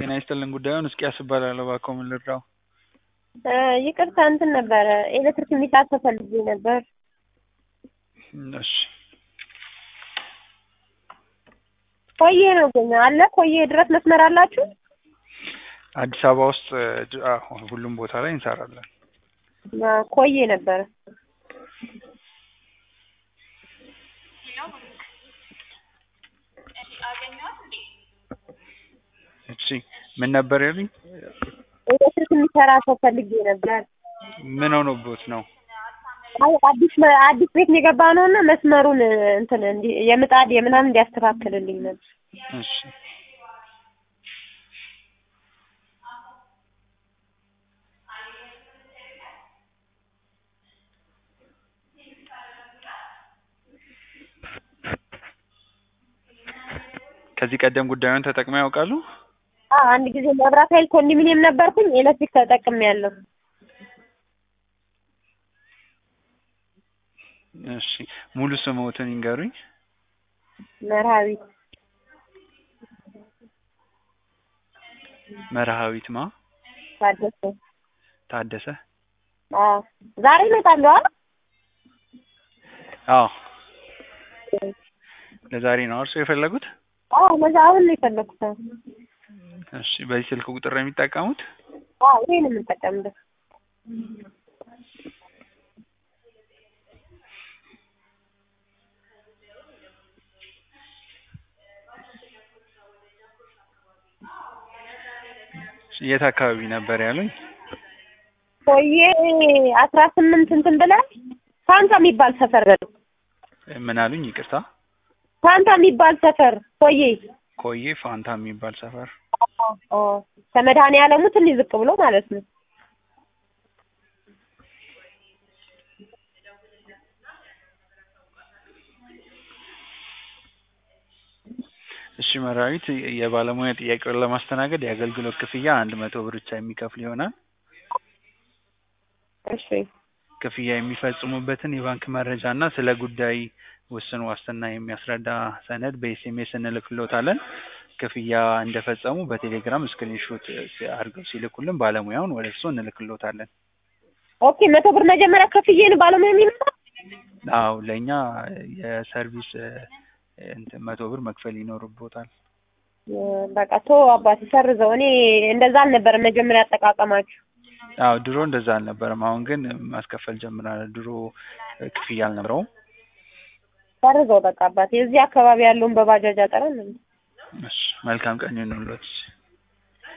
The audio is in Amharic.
ጤና ይስጥልን ጉዳዩን እስቂያስ እባላለሁ እባክዎ ምን ልርዳዎ ይቅርታ እንትን ነበረ ኤሌክትሪክ የሚሰራ ሰው ፈልጌ ነበር እሺ ኮዬ ነው ግን አለ ኮዬ ድረስ መስመር አላችሁ አዲስ አበባ ውስጥ አዎ ሁሉም ቦታ ላይ እንሰራለን ኮዬ ነበረ እሺ ምን ነበር ያሉኝ ኤሌክትሪክ የሚሰራ ሰው ፈልጌ ነበር ምን ሆኖብዎት ነው አይ አዲስ አዲስ ቤት ነው የገባነው እና መስመሩን እንትን እንዲ የምጣድ የምናምን እንዲያስተካክልልኝ ነበር እሺ ከዚህ ቀደም ጉዳዩን ተጠቅመው ያውቃሉ አዎ አንድ ጊዜ መብራት ኃይል ኮንዶሚኒየም ነበርኩኝ ኤሌክትሪክ ተጠቅሜያለሁ እሺ ሙሉ ስምዎትን ይንገሩኝ መርሃዊት መርሃዊት ማ ታደሰ ታደሰ አዎ ዛሬ እመጣለሁ አይደል አዎ ለዛሬ ነው እርስዎ የፈለጉት አዎ ለዛ አሁን ነው የፈለኩት እሺ በዚህ ስልክ ቁጥር ነው የሚጠቀሙት አዎ ይሄን ነው የምጠቀምበት የት አካባቢ ነበር ያሉኝ ኮዬ አስራ ስምንት እንትን ብለህ ፋንታ የሚባል ሰፈር በለው ምን አሉኝ ይቅርታ ፋንታ የሚባል ሰፈር ኮዬ ኮዬ ፋንታ የሚባል ሰፈር አዎ ከመድኃኔዓለሙ ትንሽ ዝቅ ብሎ ማለት ነው እሺ መርሃዊት የባለሙያ ጥያቄውን ለማስተናገድ የአገልግሎት ክፍያ አንድ መቶ ብር ብቻ የሚከፍል ይሆናል እሺ ክፍያ የሚፈጽሙበትን የባንክ መረጃ እና ስለ ጉዳይ ውስን ዋስትና የሚያስረዳ ሰነድ በኤስኤምኤስ እንልክልዎታለን ክፍያ እንደፈጸሙ በቴሌግራም ስክሪንሾት አድርገው ሲልኩልን ባለሙያውን ወደ እርስዎ እንልክልዎታለን ኦኬ መቶ ብር መጀመሪያ ከፍዬ ነው ባለሙያ የሚመጣው አዎ ለእኛ የሰርቪስ እንትን መቶ ብር መክፈል ይኖርብዎታል በቃ ቶ አባቴ ሰርዘው እኔ እንደዛ አልነበረም መጀመሪያ አጠቃቀማችሁ አዎ ድሮ እንደዛ አልነበረም አሁን ግን ማስከፈል ጀምረናል ድሮ ክፍያ አልነበረውም ሰርዘው በቃ አባቴ እዚህ አካባቢ ያለውን በባጃጅ አጠረን እሺ መልካም ቀን ይሁንልዎት